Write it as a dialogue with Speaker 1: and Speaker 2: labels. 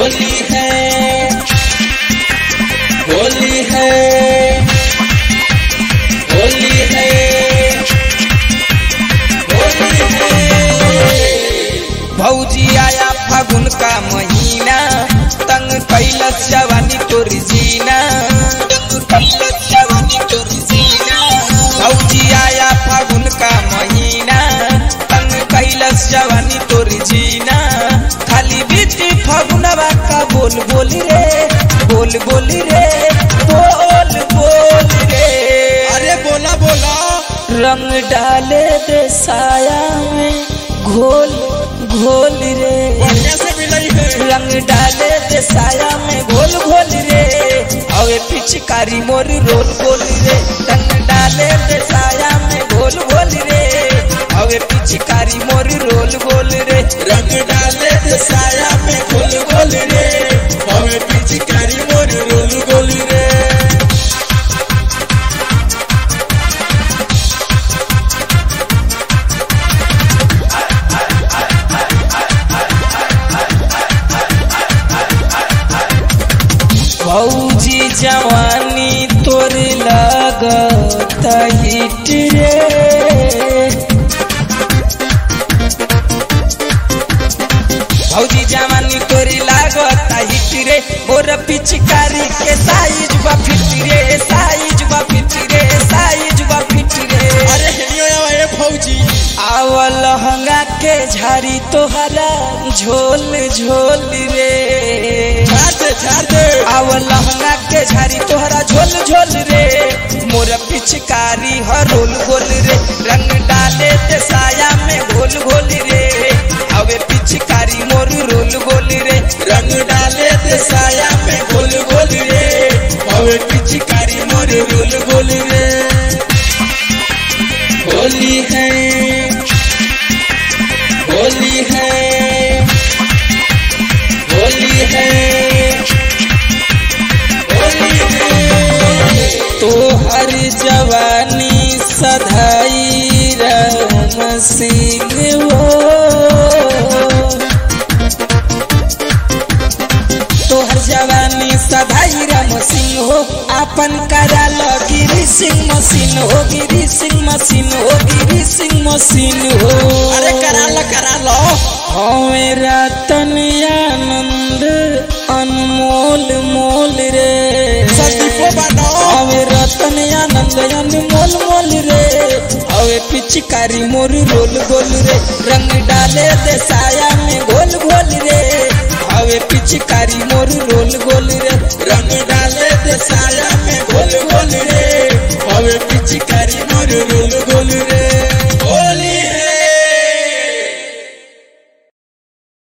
Speaker 1: होली है होली है होली है होली है भौजी आया फागुन का महीना तंग कैलस जवानी तोर जीना तंग कैलस जवानी तोर जीना भौजी आया फागुन का महीना तंग कैलस जवानी तोर जीना खाली बीती फागुनवा का बोल बोल रे बोल बोल रे बोल बोल रे
Speaker 2: अरे बोला बोला
Speaker 1: रंग डाले दे साया में घोल घोल रे
Speaker 2: बढ़िया से मिलई है
Speaker 1: रंग डाले दे साया में घोल घोल रे अवे पिचकारी मोर रोल गोल रे रंग डाले दे साया में घोल घोल रे अवे पिचकारी मोर रोल गोल रे
Speaker 2: रंग डाले थे साया में गोल गोल रे हमें पिचकारी मोर रोल गोल रे
Speaker 1: भौजी जवानी तोर लगत हिट रे भौजी जवानी तोरी लागत हिट रे मोर पिचकारी के साइज बा फिट रे साइज बा फिट रे साइज बा फिट रे
Speaker 2: अरे हेनियो आवा ए फौजी
Speaker 1: आवल लहंगा के झाड़ी तोहरा झोल झोल रे
Speaker 2: झाड़ दे झाड़ दे
Speaker 1: आव लहंगा के झाड़ी तोहरा झोल झोल रे मोर पिचकारी हरोल गोल रे रंग डाले ते साया में घोल घोल रे अवे पिचकारी मोर रोल गोल रे
Speaker 2: रंग डाले थे साया में गोल गोल रे हमें पिचकारी मोर रोल गोल रे
Speaker 1: होली है होली है होली है होली है तो हर जवानी सधाई राम सिंह हो तोहर जवानी सधाई राम सिंह हो आपन करा लो गिरी सिंह मशीन हो गिरी सिंह मशीन हो गिरी सिंह मशीन हो
Speaker 2: अरे करा लो करा लो
Speaker 1: हमें रतन आनंद अनमोल मोल रे
Speaker 2: संदीपो बानो
Speaker 1: हमें रतन आनंद अनमोल मोल रे हवे पिचकारी मोर रोल गोल रे रंग डाले दे साया में घोल घोल रे हवे पिचकारी मोर रोल गोल रे
Speaker 2: रंग डाले थे साया में गोल गोल रे हमें पिचकारी मोर रोल